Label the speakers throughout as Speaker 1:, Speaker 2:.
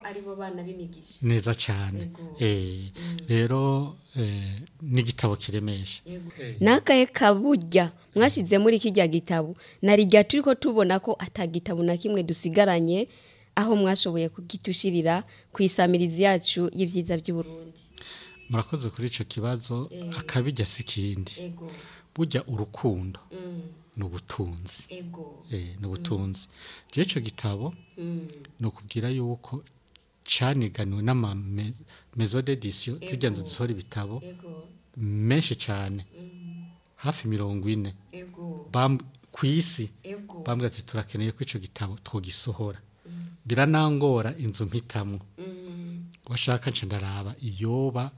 Speaker 1: aribo bana b'imigisha
Speaker 2: neza cyane
Speaker 1: Yego.
Speaker 2: Eh, rero eh, n'igitabo kiremesha
Speaker 1: Yego.
Speaker 3: nakaye kaburya mwashize muri kijya gitabo narijya turi ko tubona ko atagitabo na kimwe dusigaranye aho mwashoboye kugitushirira ku isamirizi yacu y'ibyiza by'uburundi
Speaker 2: murakoze kuri icyo kibazo akabijya si ikindi
Speaker 1: ego
Speaker 2: burya urukundo
Speaker 1: Mm,
Speaker 2: ni ubutunzi
Speaker 1: ego
Speaker 2: Eh, ni ubutunzi rero icyo gitabo
Speaker 1: Mm,
Speaker 2: ni ukubwira yuko cyaniganiwe n'amamezo d'edisiyo zijya nzu zisohora ibitabo
Speaker 1: ego
Speaker 2: menshi cyane hafi mirongo ine
Speaker 1: ego
Speaker 2: Bam- ku isi
Speaker 1: ego
Speaker 2: bambwira ati turakeneye ko icyo gitabo twogisohora biranangora inzu mpitamwo
Speaker 1: Mm,
Speaker 2: washaka nce ndaraba iyoba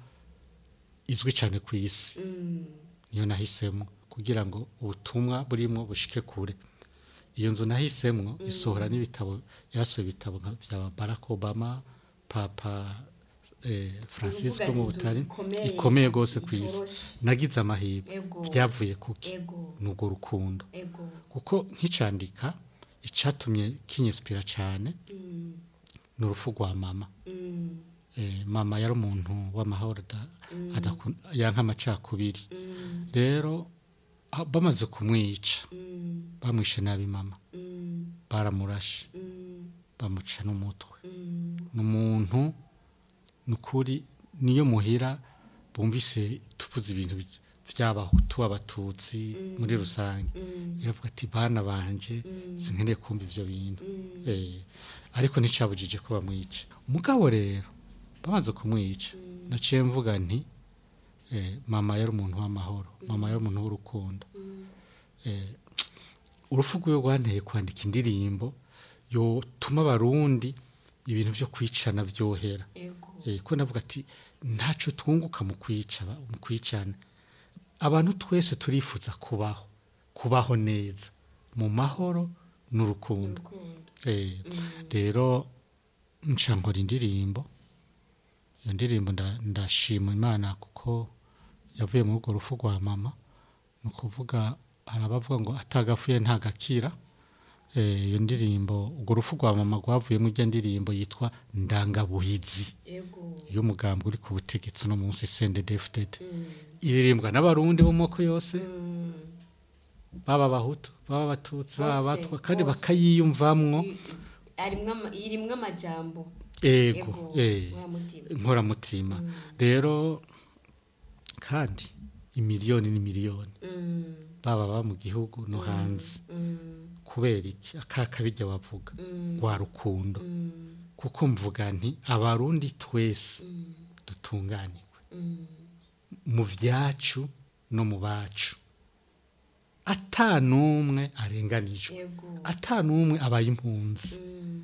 Speaker 2: izwi cyane ku isi
Speaker 1: mm,
Speaker 2: niyo nahisemo kugira ngo ubutumwa burimo bushike kure iyo nzu nahisemo isohora n'ibitabo yasohoye ibitabo nka bya Barack Obama papa eh, Francisco
Speaker 1: Uvuga
Speaker 2: mu
Speaker 1: inzu
Speaker 2: butari
Speaker 1: ikomeye,
Speaker 2: ikomeye rwose ku isi
Speaker 1: itoroshe.
Speaker 2: nagize amahirwe
Speaker 1: Ego.
Speaker 2: byavuye kuki
Speaker 1: ego
Speaker 2: n'ubwo rukundo
Speaker 1: ego
Speaker 2: kuko nkicandika icyatumye kinyisipira cyane
Speaker 1: Mm,
Speaker 2: ni urupfu rwa mama
Speaker 1: mm,
Speaker 2: eh, mama yari umuntu w'amahoro ada- adakun- yanka amacakubiri
Speaker 1: mm,
Speaker 2: rero ah, bamaze kumwica
Speaker 1: mm,
Speaker 2: bamwishe nabi mama
Speaker 1: mm,
Speaker 2: baramurashe
Speaker 1: mm,
Speaker 2: bamuca n'umutwe
Speaker 1: mm,
Speaker 2: ni umuntu ni ukuri niyo muhira bumvise tuvuze ibintu bi- by'abahutu abatutsi muri rusange
Speaker 1: mm,
Speaker 2: iravuga ati bana banje sinkeneye kumva ibyo bintu
Speaker 1: mm,
Speaker 2: Eh, ariko nticabujije ko bamwica umugabo rero bamaze kumwica naciye mvuga nti eh, mama yari umuntu w'amahoro mama yari umuntu w'urukundo Eh, urupfu rwiwe rwanteye kwandika indirimbo yotuma abarundi ibintu byo kwicana byohera
Speaker 1: ego
Speaker 2: Eh, ko navuga ati ntaco twunguka mu kwica ba- mu kwicana abantu twese turifuza kubaho kubaho neza mu mahoro n'urukundo
Speaker 1: urukundo
Speaker 2: Eh, rero nca nkora indirimbo iyo ndirimbo nda- ndashima imana kuko yavuye muri urwo rufu rwa mama ni ukuvuga hari abavuga ngo atagapfuye ntagakira Eh, iyo ndirimbo urwo rufu rwa mama rwavuyemo ijya ndirimbo yitwa ndangabuhizi
Speaker 1: ego
Speaker 2: y'umugambi uri ku butegetsi no munsi sende defudede
Speaker 1: Mm,
Speaker 2: iririmbwa n'abarundi bo mu moko yose
Speaker 1: mm,
Speaker 2: baba abahutu baba abatutsi baba
Speaker 1: Bose,
Speaker 2: abatwa kandi
Speaker 1: bose.
Speaker 2: bakayiyumvamwo
Speaker 1: i- arimwo ama- irimwo amajambo
Speaker 2: ego
Speaker 1: ego
Speaker 2: eh,
Speaker 1: wa mutima
Speaker 2: inkoramutima rero kandi imiliyoni n'imiliyoni
Speaker 1: Mm,
Speaker 2: baba baba mu gihugu no hanze
Speaker 1: mm,
Speaker 2: kubera iki akakabijya wavuga
Speaker 1: mm,
Speaker 2: rwa rukundo
Speaker 1: mm,
Speaker 2: kuko mvuga nti abarundi twese
Speaker 1: mm,
Speaker 2: dutunganirwe
Speaker 1: mm,
Speaker 2: mu byacu no mu bacu ata n'umwe arenganijwe
Speaker 1: ego
Speaker 2: ata n'umwe abaye impunzi
Speaker 1: Mm,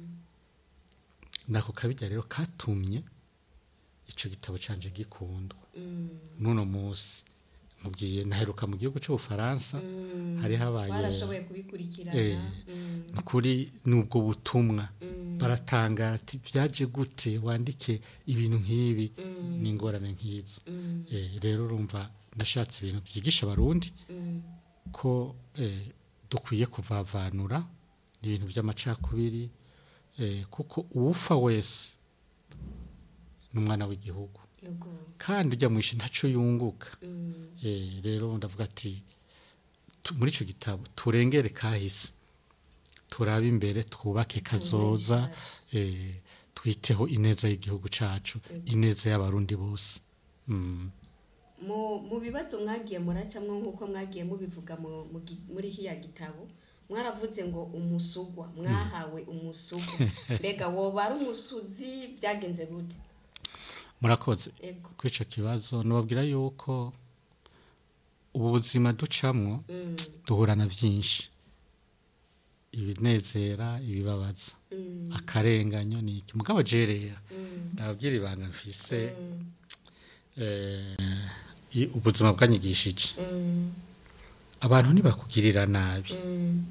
Speaker 2: nako kabijya rero katumye icyo gitabo canje gikundwa
Speaker 1: mm,
Speaker 2: n'uno munsi mubwiye naheruka mu gihugu cy'ubufaransa
Speaker 1: mm.
Speaker 2: hari habaye
Speaker 1: barashoboye kubikurikirana
Speaker 2: Eh,
Speaker 1: Mm,
Speaker 2: ni ukuri n'ubwo butumwa
Speaker 1: mm,
Speaker 2: baratangara ati byaje gute wandike ibintu nk'ibi
Speaker 1: Mm.
Speaker 2: n'ingorane nk'izo
Speaker 1: mm,
Speaker 2: Eh, rero urumva nashatse ibintu byigisha abarundi
Speaker 1: mm,
Speaker 2: ko eh, dukwiye kuvavanura ibintu by'amacakubiri eh, kuko uwupfa wese ni umwana w'igihugu
Speaker 1: ego
Speaker 2: kandi ujya mu ishi ntacyo yunguka
Speaker 1: Mm,
Speaker 2: Eh, rero ndavuga ati tu- muri icyo gitabo turengere kahise turabe imbere twubake kazoza eh, twiteho ineza y'igihugu cyacu ineza y'abarundi bose Mm.
Speaker 1: mu mu bibazo mwagiye muracamwo nk'uko mwagiye mubivuga mu- mu gi- muri hiya gitabo mwaravuze ngo umusugwa mwahawe umusugwa mbega woba ari umusuzi byagenze gute
Speaker 2: murakoze
Speaker 1: ego
Speaker 2: kuri icyo kibazo nubabwira yuko ubu buzima ducamwo
Speaker 1: Mm,
Speaker 2: duhura na byinshi ibinezera ibibabaza
Speaker 1: mm,
Speaker 2: akarenganyo ni iki mugabo jerera
Speaker 1: mm,
Speaker 2: ndababwira ibanga mfise
Speaker 1: mm,
Speaker 2: eh, i- ubuzima bwanyigishije
Speaker 1: mm,
Speaker 2: abantu ntibakugirira nabi
Speaker 1: mm,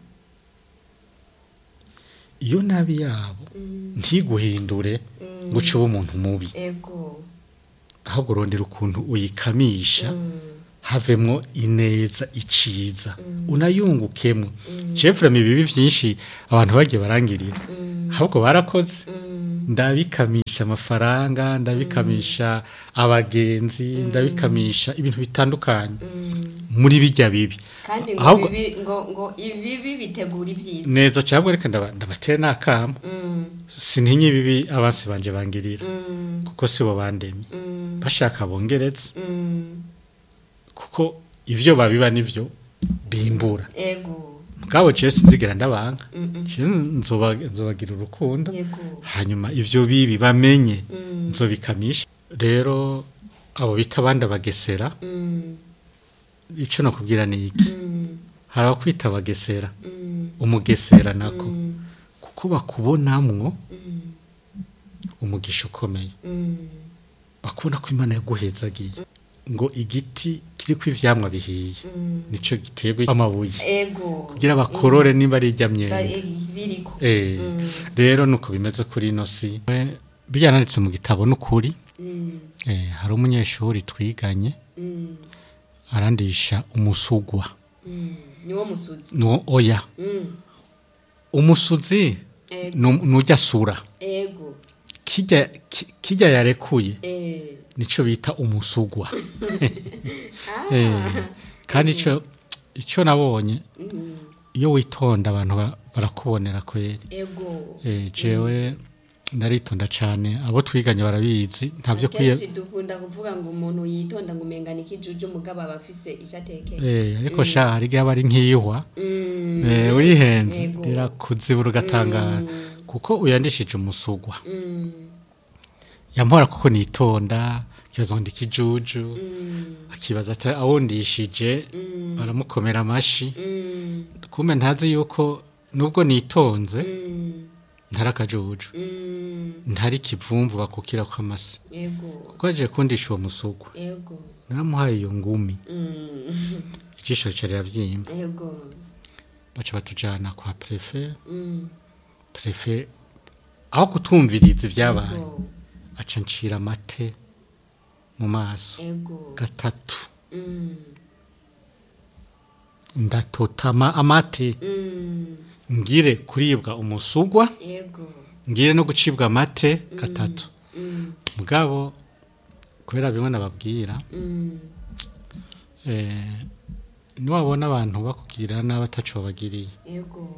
Speaker 2: iyo nabi yabo
Speaker 1: mm,
Speaker 2: ntiguhindure ngo uce ube umuntu mubi
Speaker 1: ego
Speaker 2: ahubwo urondera ukuntu uyikamisha
Speaker 1: Mm,
Speaker 2: havemwo ineza iciza unayungukemwo jefure mu bibi byinshi abantu bagiye barangirira
Speaker 1: mm,
Speaker 2: ahubwo barakoze
Speaker 1: mm,
Speaker 2: ndabikamisha amafaranga ndabikamisha abagenzi ndabikamisha ibintu bitandukanye muri bijya bibi
Speaker 1: kandi ngo
Speaker 2: Ahubwo-
Speaker 1: bibi ngo ngo ibibi bitegura ibyiza
Speaker 2: neza cyangwa reka ndaba- ndabatera n'akamo
Speaker 1: Mm,
Speaker 2: sintinye ibibi abansi banje bangirira
Speaker 1: mm,
Speaker 2: kuko sibo bandemye
Speaker 1: mm,
Speaker 2: bashaka bongeretse
Speaker 1: mm.
Speaker 2: kuko ivyo babiba nivyo bimbura
Speaker 1: ego
Speaker 2: mugabo jewe sinzigera ndabanga
Speaker 1: Mm, mm.
Speaker 2: jewe nzoba- nzobagira urukundo
Speaker 1: yego
Speaker 2: hanyuma ivyo bibi bamenye
Speaker 1: Mm,
Speaker 2: nzobikamisha rero abo bita abandi abagesera
Speaker 1: mm,
Speaker 2: ico nakubwira ni iki
Speaker 1: mm,
Speaker 2: hari abakwita abagesera
Speaker 1: mm,
Speaker 2: umugesera nako
Speaker 1: mm,
Speaker 2: kuko bakubonamwo
Speaker 1: mm,
Speaker 2: umugisha ukomeye
Speaker 1: mm.
Speaker 2: bakubona ko imana yaguhezagiye ngo igiti kiriko ivyamwa bihiye
Speaker 1: Mm.
Speaker 2: nico giterwa amabuye
Speaker 1: ego
Speaker 2: kugira bakorore niba ari irya
Speaker 1: Ba-
Speaker 2: myembe
Speaker 1: eh, biriko
Speaker 2: Eh,
Speaker 1: Mm.
Speaker 2: rero nuko bimeze kuri ino si We, byananditse mu gitabo n'ukuri
Speaker 1: Mm,
Speaker 2: eh, hari umunyeshuri twiganye
Speaker 1: mm,
Speaker 2: arandisha umusugwa
Speaker 1: mm. niwo musuzi
Speaker 2: no oya
Speaker 1: Mm,
Speaker 2: umusuzi
Speaker 1: ego
Speaker 2: nu- nujya sura
Speaker 1: ego
Speaker 2: kijya ki- kijya yarekuye
Speaker 1: eh.
Speaker 2: nico bita umusugwa
Speaker 1: Ah,
Speaker 2: Eh, kandi ico ico nabonye
Speaker 1: mm,
Speaker 2: iyo witonda abantu ba- barakubonera kweri
Speaker 1: ego
Speaker 2: eh, jewe ndaritonda cane abo twiganye barabizi ntavyo kwiye
Speaker 1: akenshi dukunda kuvuga ngo umuntu yitonda ngo umengana ikijuju mugabo aba afise ico atekeye
Speaker 2: eh, ariko sha hari igihe aba ari nk'iyihwa
Speaker 1: Mm,
Speaker 2: eh, wihenze
Speaker 1: Yego.
Speaker 2: rirakuzibura ugatangara
Speaker 1: Mm.
Speaker 2: kuko uyandishije umusugwa
Speaker 1: mm,
Speaker 2: yampora kuko nitonda kibaza ngo ndikijuju
Speaker 1: mm,
Speaker 2: akibaza ati awundishije
Speaker 1: mm,
Speaker 2: baramukomera amashi
Speaker 1: mm,
Speaker 2: kumbe ntazi yuko nubwo nitonze
Speaker 1: mm,
Speaker 2: ntari akajuju
Speaker 1: mm.
Speaker 2: ntari kivumvu bakukira kw'amasi
Speaker 1: ego
Speaker 2: kuko aje kundisha uwo musugwa
Speaker 1: ego
Speaker 2: naramuhaye iyo ngumi
Speaker 1: Mm,
Speaker 2: ijisho rica riravyimba
Speaker 1: ego
Speaker 2: baca batujana kwa prefe
Speaker 1: Mm,
Speaker 2: prefe aho kutumviriza ivyabaye
Speaker 1: ego
Speaker 2: aca ncira amate mu maso
Speaker 1: ego
Speaker 2: gatatu
Speaker 1: Mm,
Speaker 2: ndatotama amate
Speaker 1: mm,
Speaker 2: ngire kuribwa umusugwa
Speaker 1: ego
Speaker 2: ngire no gucibwa amate gatatu
Speaker 1: Mm,
Speaker 2: mugabo kubera bimwe nababwira
Speaker 1: mm,
Speaker 2: eh, niwabona abantu bakubwira nabi ataco babagiriye
Speaker 1: ego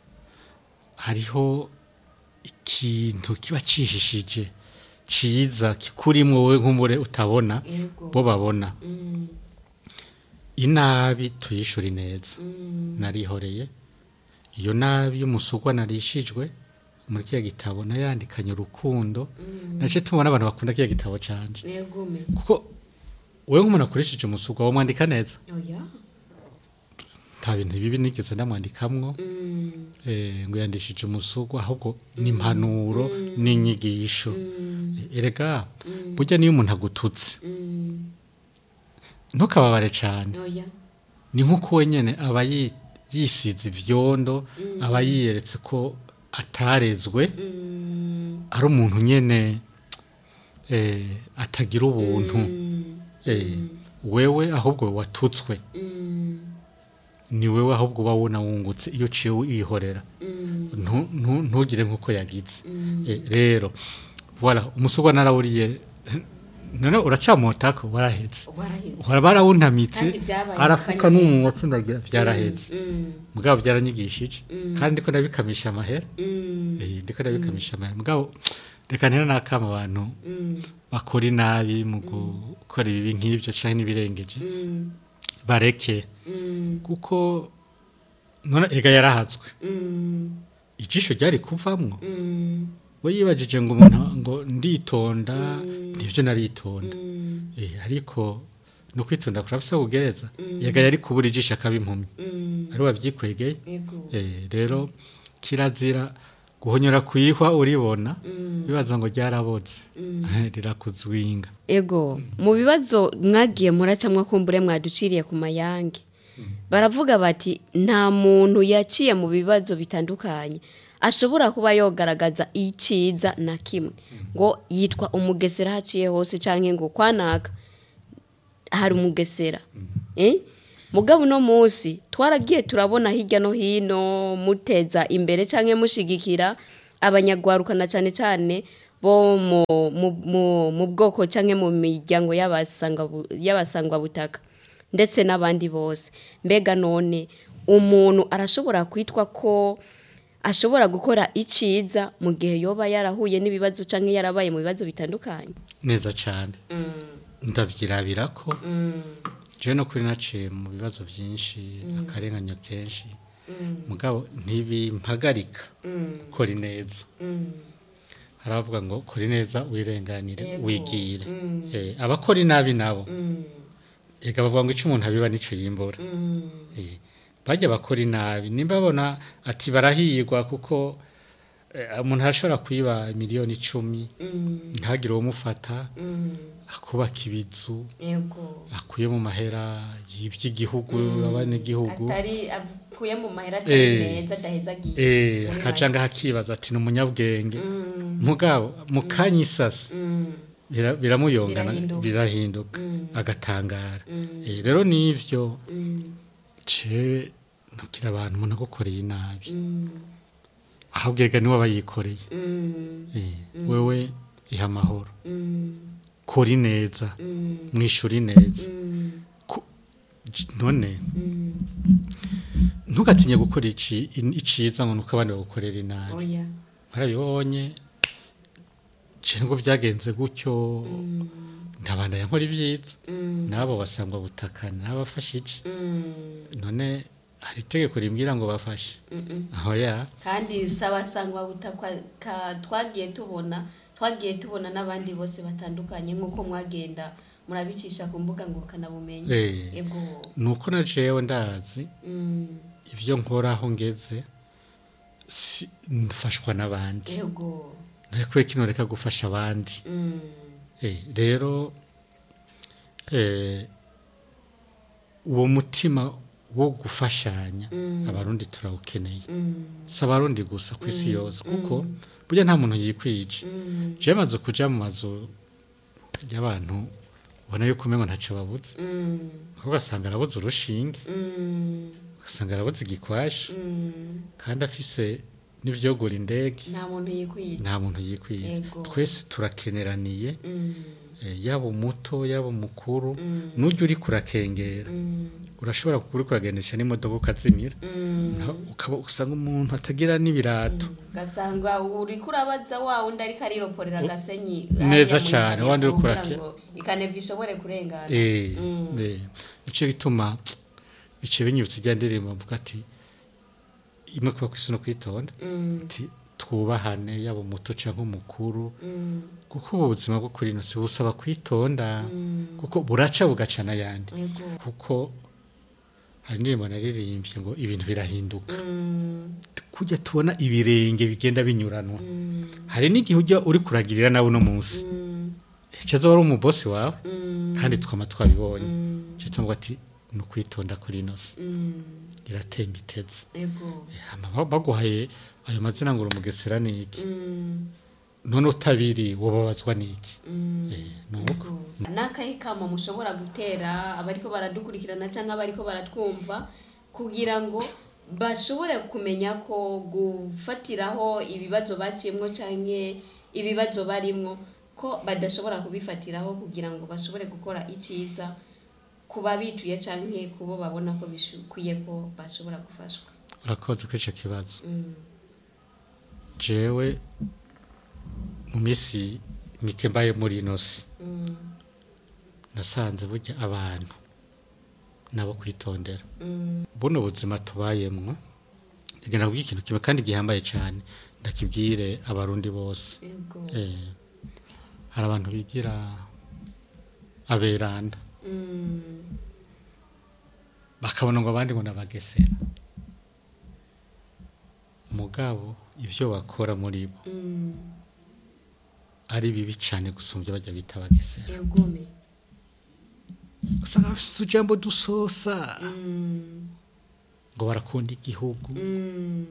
Speaker 2: hariho ikintu kiba cihishije ciza kikurimwo wowe nk'umure utabona
Speaker 1: ego
Speaker 2: bo babona
Speaker 1: Mm,
Speaker 2: inabi tuyishura neza
Speaker 1: mm,
Speaker 2: narihoreye iyo nabi y'umusugwa narishijwe muri kiya gitabo nayandikanye urukundo
Speaker 1: mm,
Speaker 2: nace tubona abantu bakunda kiya gitabo canje
Speaker 1: ego me
Speaker 2: kuko wewe nk'umuntu akoresheje umusugwa wamwandika neza
Speaker 1: oya
Speaker 2: nta bintu bibi nigeze ndamwandikamwo
Speaker 1: Mm,
Speaker 2: eh, ngo yandishije umusugwa ahubwo ni impanuro n'inyigisho
Speaker 1: mm,
Speaker 2: erega
Speaker 1: mm,
Speaker 2: burya niyo umuntu agututse
Speaker 1: mm,
Speaker 2: ntukababare cyane
Speaker 1: oya
Speaker 2: ni nk'uko wenyine aba yi- yisize ivyondo aba yiyeretse ko atarezwe
Speaker 1: Mm,
Speaker 2: ari umuntu nyene eh, atagira ubuntu
Speaker 1: mm,
Speaker 2: eh, wewe ahubwo watutswe
Speaker 1: mm,
Speaker 2: ni wewe ahubwo uba wuna wungutse iyo uciye wihorera
Speaker 1: mm,
Speaker 2: Ntu- ntu- ntugire nk'uko yagize
Speaker 1: mm,
Speaker 2: Eh, rero voilà umusugwa narawuriye none uracamotako warahetse
Speaker 1: waraheze
Speaker 2: uhora barawuntamitse
Speaker 1: Kandi byabaye
Speaker 2: arafuka
Speaker 1: akanya
Speaker 2: n'umunwa atsindagira byarahetse
Speaker 1: Mm,
Speaker 2: mugabo byaranyigishije
Speaker 1: Mm.
Speaker 2: kandi ndiko ndabikamisha amahera
Speaker 1: mm,
Speaker 2: eh, ndiko ndabikamisha amahera mugabo reka ntera n'akama abantu
Speaker 1: mm,
Speaker 2: bakora inabi mu gukora ibibi nk'ibyo canke n'ibirengeje
Speaker 1: mm,
Speaker 2: bareke
Speaker 1: mm,
Speaker 2: kuko none ega yarahazwe
Speaker 1: mm,
Speaker 2: ijisho ryari kuvamwo
Speaker 1: mm,
Speaker 2: we yibajije ngo umuntu ngo nditonda nivyo naritonda
Speaker 1: mm,
Speaker 2: eh, ariko no kwitonda kurafise kugereza ega yari kubura ijisho akaba impumyi
Speaker 1: mm,
Speaker 2: ari wavyikwegeye
Speaker 1: ego
Speaker 2: eh, rero kirazira guhonyora kwihwa uribona
Speaker 1: Mm,
Speaker 2: bibaza ngo ryaraboze rirakuzwinga
Speaker 3: ego mu bibazo mwagiye muracamwa kumbure mwaduciriye ku mayange baravuga bati nta muntu yaciye mu bibazo bitandukanye ashobora kuba yogaragaza iciza na kimwe ngo yitwa umugesera haciye hose cyangwa ngo kwanaka hari umugesera eh? mugabo uno munsi twaragiye turabona hirya no hino muteza imbere cyangwa mushigikira abanyagwaruka na cyane cyane bo mu, mu, mu, mu bwoko cyangwa mu miryango y'abasanga- y'abasangwabutaka ndetse n'abandi bose mbega none umuntu arashobora kwitwa ko ashobora gukora iciza mu gihe yoba yarahuye n'ibibazo cyangwa yarabaye mu bibazo bitandukanye
Speaker 2: neza cyane ndavyirabira ko je no kuri naciye mu bibazo byinshi akarenganyo kenshi mugabo ntibimpagarika gukora ineza hari abavuga ngo kora ineza wirenganire
Speaker 1: Yego.
Speaker 2: wigire Eh, abakora inabi nabo ega bavuga ngo icyo umuntu abiba nicyo yimbura Eh, bajya bakora inabi nimba babona ati barahirwa kuko eh, umuntu arashobora kwiba miliyoni icumi ntagire uwumufata akubaka ibizu
Speaker 1: yego
Speaker 2: akuye mu mahera y'iby'igihugu abanyagihugu
Speaker 1: atari avuye mu mahera
Speaker 2: Eh.
Speaker 1: atari meza adaheza agiye
Speaker 2: eh
Speaker 1: Muri
Speaker 2: akaca ngaho akibaza ati ni umunyabwenge mugabo mu kanya isasa bira- biramuyongana
Speaker 1: Birahinduka.
Speaker 2: birahinduka agatangara Eh, rero n'ivyo ce nabwira abantu umuntu agukoreye inabi ahubwo ega niwe aba yikoreye Eh, wewe iha amahoro kora ineza mwishura ineza Ku- j- none ntugatinye gukora ici- in- iciza ngo nuko abandi bagukorera inabi
Speaker 1: oya
Speaker 2: mwarabibonye je ngo byagenze gutyo ndabanda yankora ibyiza nabo basangwa butakana n'abafashije none hari itegeko rimbwira ngo bafashe aho ya
Speaker 1: kandi sabasangwa butakwa ka- twagiye tubona twagiye tubona n'abandi bose batandukanye nk'uko mwagenda murabicisha ku mbuga ngurukanabumenyi
Speaker 2: Eh.
Speaker 1: yego
Speaker 2: nuko na jewe ndazi
Speaker 1: Mm,
Speaker 2: ivyo nkora aho ngeze si- mfashwa n'abandi
Speaker 1: yego
Speaker 2: ntarekwe kino reka gufasha abandi
Speaker 1: Mm,
Speaker 2: Eh, rero eh, uwo mutima wo gufashanya abarundi turawukeneye
Speaker 1: mm,
Speaker 2: si abarundi gusa ku isi yose kuko burya nta muntu yikwije
Speaker 1: mm,
Speaker 2: je maze kuja mu mazu y'abantu ubona yuko umengo ntaco babuze
Speaker 1: mm,
Speaker 2: kuko ugasanga arabuze urushinge
Speaker 1: mm,
Speaker 2: ugasanga arabuze igikwashi
Speaker 1: mm.
Speaker 2: kandi afise n'ivyogura indege
Speaker 1: nta muntu yikwiye
Speaker 2: nta muntu yikwije
Speaker 1: Yego.
Speaker 2: twese turakeneraniye
Speaker 1: Mm,
Speaker 2: eh, yaba umuto yaba umukuru
Speaker 1: Mm.
Speaker 2: n'ujya uri kurakengera
Speaker 1: mm,
Speaker 2: urashobora kuba uri kuragendesha n'imodoka ukazimira
Speaker 1: mm.
Speaker 2: Na- ukaba usanga umuntu atagira n'ibirato
Speaker 1: gasanga uriko urabaza wa wundi ariko ariroporera agasenyi
Speaker 2: Neza
Speaker 1: hariya muri
Speaker 2: cane,
Speaker 1: kane
Speaker 2: wandi uriko
Speaker 1: kugira
Speaker 2: urake-
Speaker 1: ngo ikaneva ishobore kurengana
Speaker 2: Eh,
Speaker 1: Mm.
Speaker 2: eh, nico gituma bice binyibutsa ijya ndirimbo mvuga ati imwe kuba ku isi no kwitonda
Speaker 1: Mm,
Speaker 2: ati twubahane yaba umuto canke umukuru
Speaker 1: mm,
Speaker 2: kuko ubu buzima bwo kuri ino si busaba kwitonda
Speaker 1: mm.
Speaker 2: kuko buraca bugaca n'ayandi
Speaker 1: yego
Speaker 2: kuko hari indirimbo naririmbye ngo ibintu birahinduka
Speaker 1: Mm,
Speaker 2: kujya tubona ibirenge bigenda binyuranwa
Speaker 1: mm,
Speaker 2: hari n'igihe ujya uri kuragirira nawe uno munsi
Speaker 1: mm,
Speaker 2: icyo wari umubosi wawe
Speaker 1: mm,
Speaker 2: kandi twama twabibonye
Speaker 1: mm,
Speaker 2: icyo tuvuga ati ni ukwitonda kuri ino si
Speaker 1: mm,
Speaker 2: iratemba iteze
Speaker 1: yego
Speaker 2: Eh, hama ba- baguhaye ayo mazina ngo uri umugesera ni iki
Speaker 1: Mm,
Speaker 2: none utabiri wababazwa n'iki
Speaker 1: mm,
Speaker 2: Eh, ni uko
Speaker 1: yego. n'akahe kamo mushobora gutera abariko baradukurikirana cyangwa abariko baratwumva kugira ngo bashobore kumenya ko gufatiraho ibibazo baciyemwo canke ibibazo barimwo ko badashobora kubifatiraho kugira ngo bashobore gukora iciza ku babituye canke ku bo babona ko bikwiye ko bashobora gufashwa
Speaker 2: urakoze kuri icyo kibazo
Speaker 1: Mm,
Speaker 2: jewe mu minsi mike mbaye muri ino si
Speaker 1: mm,
Speaker 2: nasanze burya abantu nabo kwitondera
Speaker 1: mm,
Speaker 2: buno buzima tubayemwo rigenda kubwira ikintu kimwe kandi gihambaye cyane ndakibwire abarundi bose
Speaker 1: yego
Speaker 2: eh, hari abantu bigira aberanda
Speaker 1: Mm,
Speaker 2: bakabona ngo abandi ngo nabagesera mugabo ivyo bakora muri bo
Speaker 1: mm,
Speaker 2: ari bibi cyane gusumbya bajya bita abagesera
Speaker 1: yegome
Speaker 2: usanga bafite utujambo dusosa
Speaker 1: Mm,
Speaker 2: ngo barakunda igihugu
Speaker 1: mm,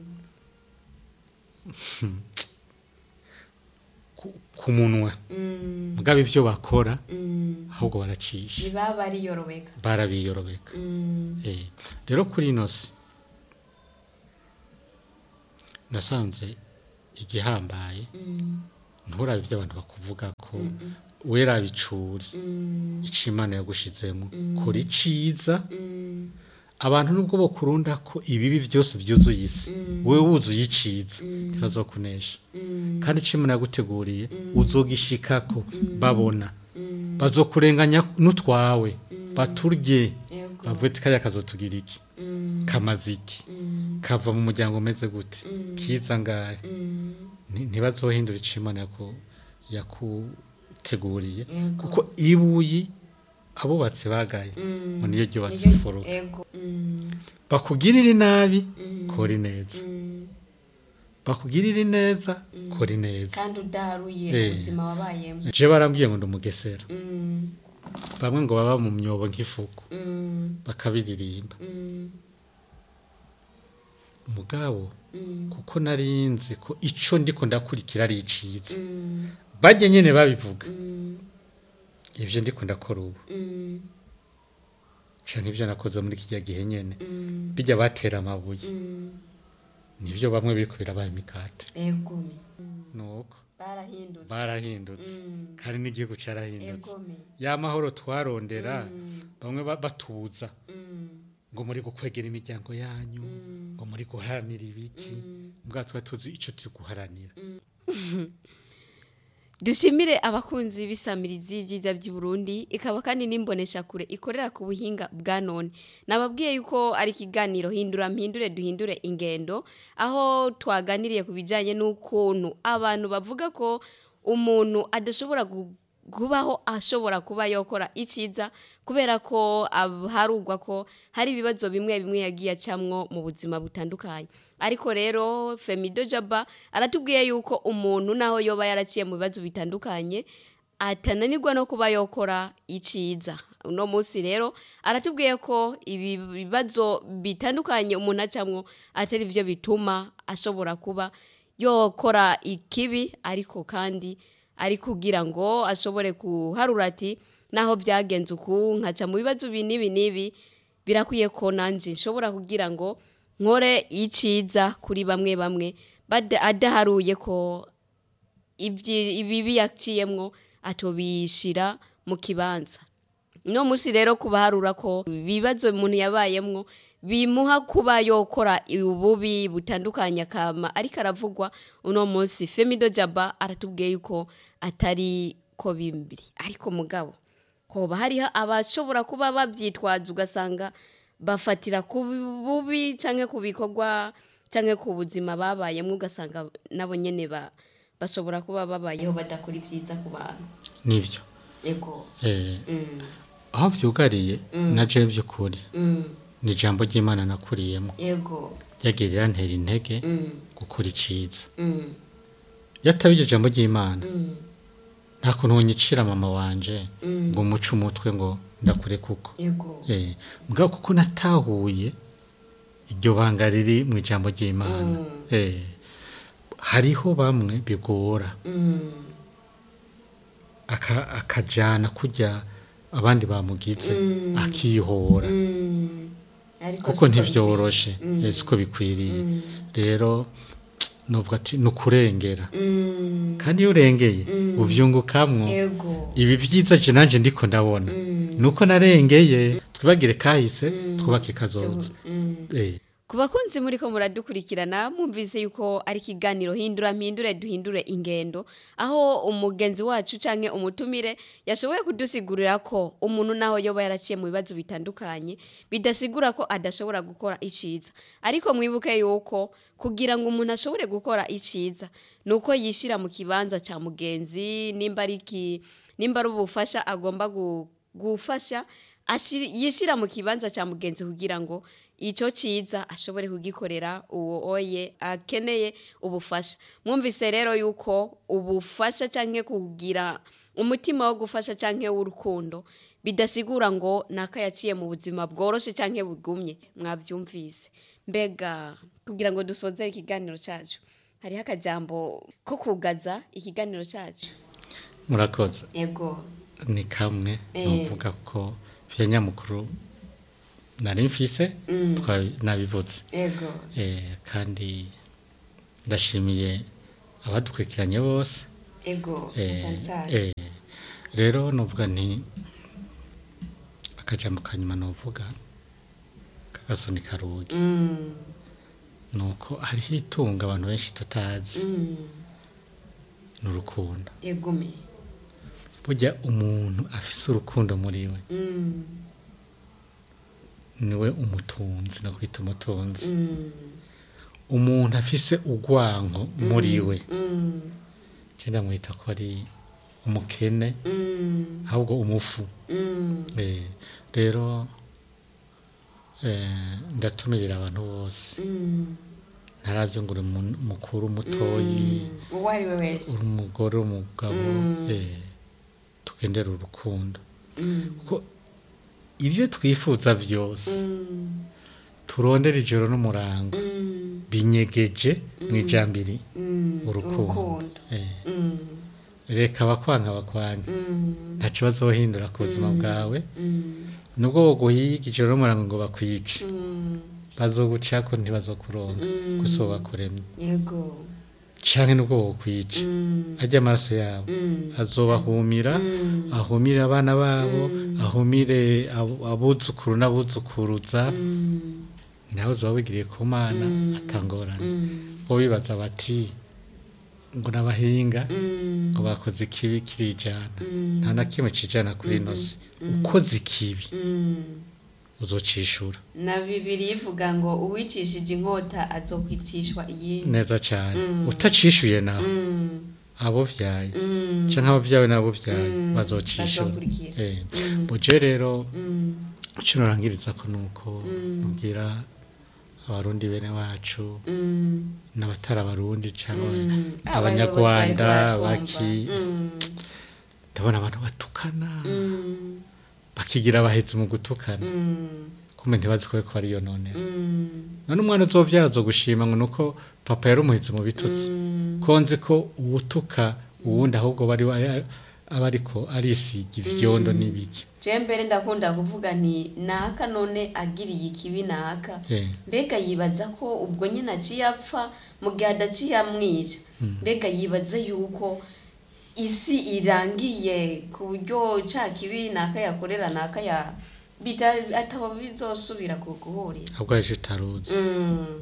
Speaker 2: ku- ku munwa
Speaker 1: mm,
Speaker 2: mugabo ivyo bakora
Speaker 1: mm.
Speaker 2: ahubwo baracisha
Speaker 1: ntibaba bariyorobeka
Speaker 2: barabiyorobeka
Speaker 1: Mm,
Speaker 2: Eh, rero kuri ino si nasanze igihambaye
Speaker 1: Mm.
Speaker 2: nturabe ibyo abantu bakuvuga ko wera bicuri
Speaker 1: Mm.
Speaker 2: icyo imana yagushizemo kora iciza
Speaker 1: Mm.
Speaker 2: abantu nubwo bakurunda ko ibibi byose byuzuye isi wowe wuzuye iciza ntibazokunesha
Speaker 1: Mm.
Speaker 2: kandi icyo imana yaguteguriye uzogishikako babona bazokurenganya n'utwawe baturye
Speaker 1: Yego.
Speaker 2: bavuye ati kariya kazotugira iki
Speaker 1: Mm.
Speaker 2: kamaze iki
Speaker 1: Mm.
Speaker 2: kava mu muryango umeze gute kiza ngahe
Speaker 1: Mm.
Speaker 2: Nti- ntibazohindura icyo imana yaku- yakuteguriye
Speaker 1: Yego.
Speaker 2: kuko ibuyi abubatsi bagaye
Speaker 1: Mm.
Speaker 2: ngo niyo ryubatse
Speaker 1: Niryo-
Speaker 2: imfuruka
Speaker 1: Yego. Mm.
Speaker 2: bakugirire nabi
Speaker 1: Mm.
Speaker 2: kora neza
Speaker 1: Mm.
Speaker 2: bakugirire neza kora neza
Speaker 1: kandi udaharuye
Speaker 2: Eh.
Speaker 1: ubuzima wabayemo
Speaker 2: je barambwiye ngo ndi umugesera
Speaker 1: Mm.
Speaker 2: bamwe ngo baba mu myobo nk'ifuku
Speaker 1: Mm.
Speaker 2: bakabiririmba
Speaker 1: Mm.
Speaker 2: mugabo
Speaker 1: Mm.
Speaker 2: kuko nari nzi ko ico ndiko ndakurikira ari iciza
Speaker 1: Mm.
Speaker 2: bajye nyene babivuga
Speaker 1: Mm.
Speaker 2: ivyo ndiko ndakora ubu
Speaker 1: Mm.
Speaker 2: canke ivyo nakoze muri kirya gihe nyene
Speaker 1: Mm.
Speaker 2: bijya batera amabuye
Speaker 1: Mm.
Speaker 2: nivyo bamwe biriko birabaye imikate
Speaker 1: Egome. Mm.
Speaker 2: nuko
Speaker 1: barahindutse
Speaker 2: barahindutse
Speaker 1: Mm.
Speaker 2: kandi n'igihugu carahindutse
Speaker 1: egome
Speaker 2: ya mahoro twarondera
Speaker 1: Mm.
Speaker 2: bamwe ba- batuza
Speaker 1: Mm.
Speaker 2: ngo muri gukwegera imiryango yanyu
Speaker 1: Mm.
Speaker 2: ngo muri guharanira ibiki
Speaker 1: Mm.
Speaker 2: mbwa tuba tuzi ico turi guharanira
Speaker 3: dushimire abakunzi b'isamirizi y'ibyiza by'i Burundi ikaba kandi n'imbonesha kure ikorera ku buhinga bwa none nababwiye yuko ari ikiganiro hindura mpindure duhindure ingendo aho twaganiriye ku bijyanye n'ukuntu abantu bavuga ko umuntu adashobora gu- kubaho ashobora kuba yakora icyiza kubera ko ab- harugwa ko hari ibibazo bimwe bimwe yagiye acamwo mu buzima butandukanye ariko rero femido jaba aratubwiye yuko umuntu naho yoba yaraciye mu bibazo bitandukanye atananirwa no kuba yokora iciza uno munsi rero aratubwiye ko ibi bibazo bitandukanye umuntu acamwo atari byo bituma ashobora kuba yokora ikibi ariko kandi ari kugira ngo ashobore kuharura ati naho byagenze uku nkaca mu bibazo ibi n'ibi n'ibi birakwiye ko nanjye nshobora kugira ngo nkore iciza kuri bamwe bamwe bada- adaharuye ko ibyi- ibibi yaciyemwo atobishira mu kibanza no musi rero kubaharura ko ibibazo umuntu yabayemwo bimuha kuba yokora ububi butandukanye akama ariko aravugwa uno munsi femido jaba aratubwiye yuko atari ko bimbiri ariko mugabo hoba hariho abashobora kuba babyitwaza ugasanga bafatira ku bubi cyangwa ku bikorwa cyangwa ku buzima babayemo ugasanga nabo nyine ba- bashobora kuba babayeho badakora ibyiza ku bantu
Speaker 2: nivyo
Speaker 1: ego
Speaker 2: eh,
Speaker 1: Mm.
Speaker 2: aho vyugariye na je by'ukuri
Speaker 1: Mm.
Speaker 2: ni ijambo ry'imana nakuriyemo
Speaker 1: ego
Speaker 2: ryagirira ntera intege
Speaker 1: Mm.
Speaker 2: gukora iciza
Speaker 1: Mm.
Speaker 2: yataba iryo jambo ry'imana
Speaker 1: Mm.
Speaker 2: nta kuntu wonyicira mama wanje
Speaker 1: Mm.
Speaker 2: ngo muce umutwe ngo ndakure kuko
Speaker 1: ego
Speaker 2: eh, mugabo kuko natahuye iryo banga riri mu ijambo ry'imana
Speaker 1: Mm.
Speaker 2: eh, hariho bamwe bigora
Speaker 1: Mm.
Speaker 2: aka- akajana kurya abandi bamugize
Speaker 1: Mm.
Speaker 2: akihora
Speaker 1: Mm. Ariko
Speaker 2: kuko
Speaker 1: siko
Speaker 2: ntivyoroshe
Speaker 1: bikwiriye.
Speaker 2: eh, siko bikwiriye
Speaker 1: Mm.
Speaker 2: rero novuga ati ni ukurengera
Speaker 1: Mm.
Speaker 2: kandi iyo urengeye
Speaker 1: Mm.
Speaker 2: uvyungukamwo
Speaker 1: ego
Speaker 2: ibi vyiza je nanje ndiko ndabona
Speaker 1: Mm.
Speaker 2: nuko narengeye twibagire kahise twubake kazoza
Speaker 1: Mm.
Speaker 2: eh,
Speaker 3: ku bakunzi muri ko muradukurikirana mwumvise yuko ari ikiganiro hindura mpindure duhindure ingendo aho umugenzi wacu canke umutumire yashoboye kudusigurira ko umuntu naho yoba yaraciye mu bibazo bitandukanye bidasigura ko adashobora gukora iciza ariko mwibuke yuko kugira ngo umuntu ashobore gukora iciza nuko yishira mu kibanza ca mugenzi nimba ari iki nimba ari ubufasha agomba gu- gufasha ashir- yishira mu kibanza ca mugenzi kugira ngo icyo cyiza ashobore kugikorera uwo oye akeneye ubufasha mwumvise rero yuko ubufasha cyangwa kugira umutima wo gufasha cyangwa w'urukundo bidasigura ngo naka yaciye mu buzima bworoshye cyangwa bugumye mwabyumvise mbega kugira ngo dusoze ikiganiro cyacu hariho akajambo ko kugaza ikiganiro cyacu
Speaker 2: murakoze
Speaker 1: ego
Speaker 2: ni kamwe
Speaker 1: Eh.
Speaker 2: novuga ko vya nyamukuru nari mfise twa- nabivuze
Speaker 1: ego
Speaker 2: eh, kandi ndashimiye abadukurikiranye bose
Speaker 1: ego
Speaker 2: Eh,
Speaker 1: cyane cyane
Speaker 2: eh, rero novuga nti akajambo kanyuma novuga kagasoni karugi
Speaker 1: Mm,
Speaker 2: nuko hariho itunga abantu benshi tutazi
Speaker 1: mm,
Speaker 2: ni urukundo
Speaker 1: egume
Speaker 2: burya umuntu afise urukundo muri we
Speaker 1: Mm,
Speaker 2: niwe umutunzi no kwita umutunzi
Speaker 1: mm,
Speaker 2: umuntu afise urwango muri we
Speaker 1: mm,
Speaker 2: cyenda mwita ko ari umukene
Speaker 1: mm,
Speaker 2: ahubwo umufu
Speaker 1: mm,
Speaker 2: Eh, rero eh, ndatumirira abantu bose
Speaker 1: mm,
Speaker 2: ntarabyo ngo uri mu- mukuru mutoyi
Speaker 1: mm. uwo ari we wese
Speaker 2: uri umugore umugabo
Speaker 1: Mm.
Speaker 2: eh, tugendere urukundo
Speaker 1: Mm,
Speaker 2: kuko ibyo twifuza byose
Speaker 1: mm,
Speaker 2: turondera ijoro n'umurango
Speaker 1: mm,
Speaker 2: binyegeje mu ijambiri
Speaker 1: mm,
Speaker 2: urukundo Eh,
Speaker 1: Mm,
Speaker 2: reka abakwanga bakwange
Speaker 1: mm,
Speaker 2: ntacyo bazohindura ku buzima bwawe
Speaker 1: mm,
Speaker 2: nubwo boguhiga ijoro n'umurango ngo bakwice
Speaker 1: mm,
Speaker 2: bazogucako ntibazokuronga
Speaker 1: Mm.
Speaker 2: gusa uwo bakuremye
Speaker 1: yego
Speaker 2: canke nubwo wokwica
Speaker 1: Mm,
Speaker 2: arya amaraso yabo
Speaker 1: mm,
Speaker 2: azobahumira
Speaker 1: mm,
Speaker 2: ahumire abana babo
Speaker 1: Mm.
Speaker 2: ahumire abo- abuzukuru n'abuzukuruza
Speaker 1: mm,
Speaker 2: nawe uzoba wigiriye ku mana
Speaker 1: Mm.
Speaker 2: atangorane
Speaker 1: mm,
Speaker 2: bo bibaza bati ngo n'abahinga
Speaker 1: mm,
Speaker 2: ngo bakoze ikibi kirijana
Speaker 1: mm,
Speaker 2: nta na kimwe cijana kuri ino si ukoze ikibi
Speaker 1: mm.
Speaker 2: uzocishura
Speaker 1: na bibiri ivuga ngo uwicishije inkota azokwicishwa iyindi
Speaker 2: neza cane
Speaker 1: Mm.
Speaker 2: utacishuye nawe
Speaker 1: Mm,
Speaker 2: abo vyaye
Speaker 1: mm,
Speaker 2: canke abavyawe n'abo vyaye
Speaker 1: Mm.
Speaker 2: bazocishura
Speaker 1: bazokurikira.
Speaker 2: Eh.
Speaker 1: Mm.
Speaker 2: buje rero
Speaker 1: mm,
Speaker 2: ico norangiriza ko nuko
Speaker 1: Mm.
Speaker 2: nubwira abarundi bene wacu
Speaker 1: mm,
Speaker 2: n'abatari abarundi cyangwa
Speaker 1: mm.
Speaker 2: abanyarwanda
Speaker 1: Abayobozi bariko
Speaker 2: baki
Speaker 1: baratwumva. Mm,
Speaker 2: ndabona abantu batukana
Speaker 1: mm,
Speaker 2: bakigira abahezi mu gutukana
Speaker 1: mm,
Speaker 2: kumbe ntibazi ko ko ariyo none
Speaker 1: mm,
Speaker 2: none umwana uzovyara azogushima ngo nuko papa yari umuhezi mu bitutsi
Speaker 1: mm,
Speaker 2: ko nzi ko uwutuka uwundi ahubwo bari aba ariko arisiga ivyondo n'ibiki
Speaker 1: je mbere ndakunda kuvuga nti naka none agiriye ikibi naka
Speaker 2: Eh.
Speaker 1: mbega yibaza ko ubwo nyine aciye apfa mu gihe adaciye amwica mbega yibaza yuko isi irangiye ku buryo ca kibi naka yakorera naka ya bita- atabo bizosubira ku guhurira
Speaker 2: ahubwo aje utaruzi
Speaker 1: Mm,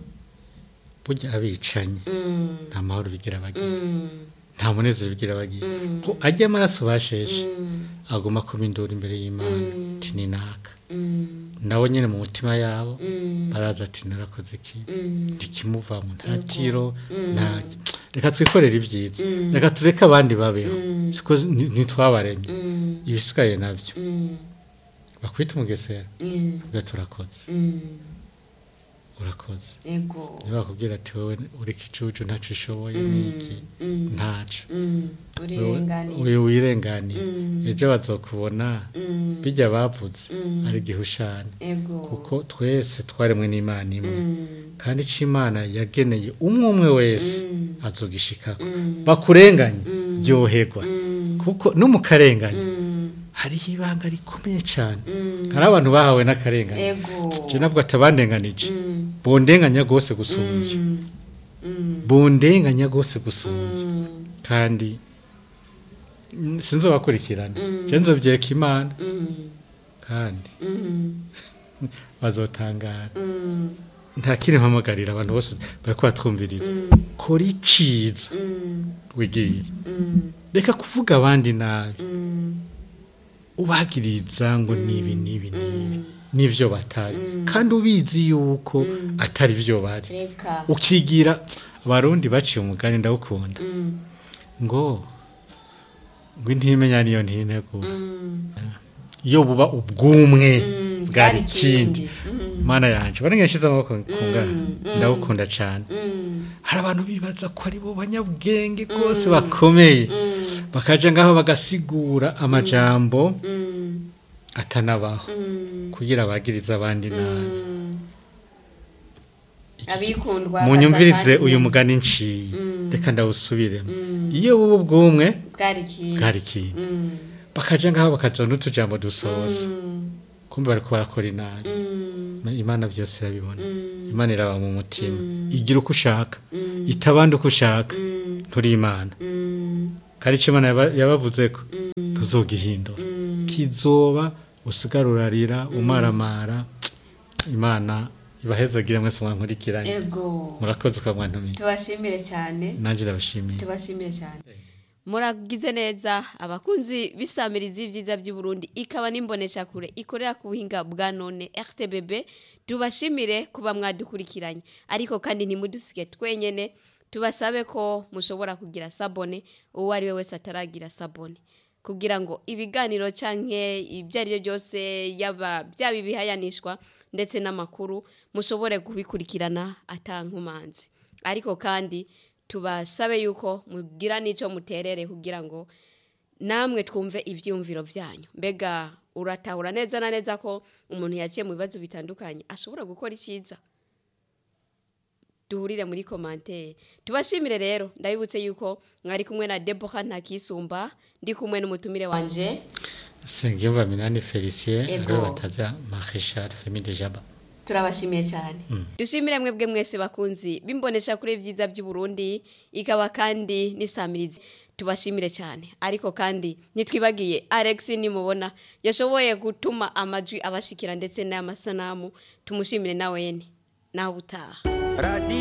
Speaker 2: burya abicanye
Speaker 1: mm,
Speaker 2: nta mahoro bigira bagira
Speaker 1: mm,
Speaker 2: nta munezero bigira bagira
Speaker 1: Mm.
Speaker 2: ko ajya amaraso basheshe
Speaker 1: mm,
Speaker 2: aguma kuba induru imbere y'imana
Speaker 1: Mm.
Speaker 2: ati ni naka
Speaker 1: mm,
Speaker 2: nabo nyine mu mutima yabo
Speaker 1: mm,
Speaker 2: baraza ati narakoze iki
Speaker 1: mm,
Speaker 2: ntikimuvamo nta
Speaker 1: Yego.
Speaker 2: tiro
Speaker 1: Mm.
Speaker 2: nta reka twikorere ibyiza
Speaker 1: Mm.
Speaker 2: reka tureke abandi babeho
Speaker 1: Mm.
Speaker 2: siko ni- ntitwabaremye
Speaker 1: mm,
Speaker 2: ibisigaye nabyo
Speaker 1: mm,
Speaker 2: bakwita umugesera
Speaker 1: mm,
Speaker 2: ubwo turakoze
Speaker 1: mm,
Speaker 2: urakoze
Speaker 1: ego
Speaker 2: niba bakubwira ati wowe uri ikicucu ntacyo ushoboye
Speaker 1: Mm,
Speaker 2: niki
Speaker 1: mm,
Speaker 2: ntaco
Speaker 1: mm, urenganiye
Speaker 2: uyu wirenganiye
Speaker 1: Mm.
Speaker 2: ejo bazokubona
Speaker 1: Mm,
Speaker 2: bijya bavuze
Speaker 1: Mm.
Speaker 2: ari igihushane
Speaker 1: ego
Speaker 2: kuko twese twaremwe n'imana imwe
Speaker 1: Mm,
Speaker 2: kandi icyo imana yageneye umwe umwe wese
Speaker 1: Mm.
Speaker 2: azogishikako
Speaker 1: Mm.
Speaker 2: bakurenganye
Speaker 1: Mm.
Speaker 2: ryoherwa
Speaker 1: Mm.
Speaker 2: kuko no mu karengane
Speaker 1: mm,
Speaker 2: hariho ibanga rikomeye cyane
Speaker 1: Mm.
Speaker 2: hari abantu bahawe n'akarengane
Speaker 1: ego
Speaker 2: je nabwo atabandenganije
Speaker 1: Mm,
Speaker 2: bondenganya rwose gusumbya
Speaker 1: mm, mm,
Speaker 2: bondenganya rwose gusumbya
Speaker 1: mm,
Speaker 2: kandi mm, sinzobakurikirana
Speaker 1: Mm.
Speaker 2: je nzovyeka imana
Speaker 1: mm,
Speaker 2: kandi
Speaker 1: mm,
Speaker 2: bazotangara
Speaker 1: mm,
Speaker 2: nta kindi mpamagarira abantu bose bariko batwumviriza
Speaker 1: mm,
Speaker 2: kora iciza
Speaker 1: mm,
Speaker 2: wigire
Speaker 1: mm,
Speaker 2: reka kuvuga abandi nabi
Speaker 1: mm,
Speaker 2: ubagiriza ngo nibi nibi nibi
Speaker 1: mm.
Speaker 2: nivyo batari
Speaker 1: Mm.
Speaker 2: kandi ubizi yuko
Speaker 1: Mm.
Speaker 2: atari vyo bari
Speaker 1: reka
Speaker 2: ukigira abarundi baciye umugani ndawukunda
Speaker 1: Mm,
Speaker 2: ngo ngo intimenya niyo ntinegura
Speaker 1: mm,
Speaker 2: iyo buba ubwumwe
Speaker 1: mm,
Speaker 2: bwari ikindi
Speaker 1: Mm,
Speaker 2: mana yanje barenge nshize amaboko kungana
Speaker 1: Mm, mm.
Speaker 2: ndawukunda cane
Speaker 1: mm,
Speaker 2: hari abantu bibaza ko ari bo banyabwenge rwose bakomeye
Speaker 1: mm,
Speaker 2: bakaja ngaho bagasigura amajambo
Speaker 1: mm,
Speaker 2: atanabaho
Speaker 1: mm,
Speaker 2: kugira abagirize abandi nabi
Speaker 1: mm. abikundwa
Speaker 2: munyumvirize
Speaker 1: baza
Speaker 2: uyu
Speaker 1: kandi
Speaker 2: mugani nciye
Speaker 1: Mm.
Speaker 2: reka ndawusubiremo
Speaker 1: Mm.
Speaker 2: iyo buba ubwumwe
Speaker 1: bwari ikintu
Speaker 2: Bwari ikintu.
Speaker 1: Mm,
Speaker 2: bakaja ngaho bakaja n'utujambo dusoza
Speaker 1: mm,
Speaker 2: kumbe bariko barakora inabi
Speaker 1: mm,
Speaker 2: imana byose irabibona
Speaker 1: mm,
Speaker 2: imana iraba mu mutima
Speaker 1: Mm.
Speaker 2: igira uko ushaka
Speaker 1: mm,
Speaker 2: itabandi uko ushaka
Speaker 1: mm,
Speaker 2: nturi imana kandi icyo imana yaba- yabavuze ko tuzogihindura kizoba usigara urarira umaramara imana ibahezagire mwese mwankurikiranye
Speaker 1: ego
Speaker 2: murakoze kwa mwantumiye
Speaker 1: tubashimire cyane
Speaker 2: nanjye ndabashimiye
Speaker 1: tubashimire cyane
Speaker 3: muragize neza abakunzi b'isamirizi y'ibyiza by'i Burundi ikaba n'imboneshakure ikorera ku buhinga bwa none RTBB tubashimire kuba mwadukurikiranye ariko kandi ntimudusige twenyene tubasabe ko mushobora kugira sabone uwo ari we wese ataragira sabone kugira ngo ibiganiro canke ibyo ari byo byose yaba byaba ibihayanishwa ndetse n'amakuru mushobore kubikurikirana atankumanzi ariko kandi tubasabe yuko mugira n'icyo muterere kugira ngo namwe twumve ibyiyumviro byanyu mbega uratahura neza na neza ko umuntu yaciye mu bibazo bitandukanye ashobora gukora icyiza duhurire muri komantere tubashimire rero ndabibutse yuko mwari kumwe na deboha ntakisumba ndi kumwe n'umutumire wanje
Speaker 2: sengiyumva minani felicien
Speaker 1: Ego.
Speaker 2: ariwe bataza marechal femi de jaba
Speaker 1: turabashimiye cyane
Speaker 3: dushimire mwebwe mwese bakunzi bimbonesha kuri byiza by'u Burundi ikaba kandi n'isamirizi tubashimire cyane ariko kandi ntitwibagiye Alex nimubona yashoboye gutuma amajwi abashikira ndetse n'amasanamu tumushimire nawe nawe utaha
Speaker 4: Radio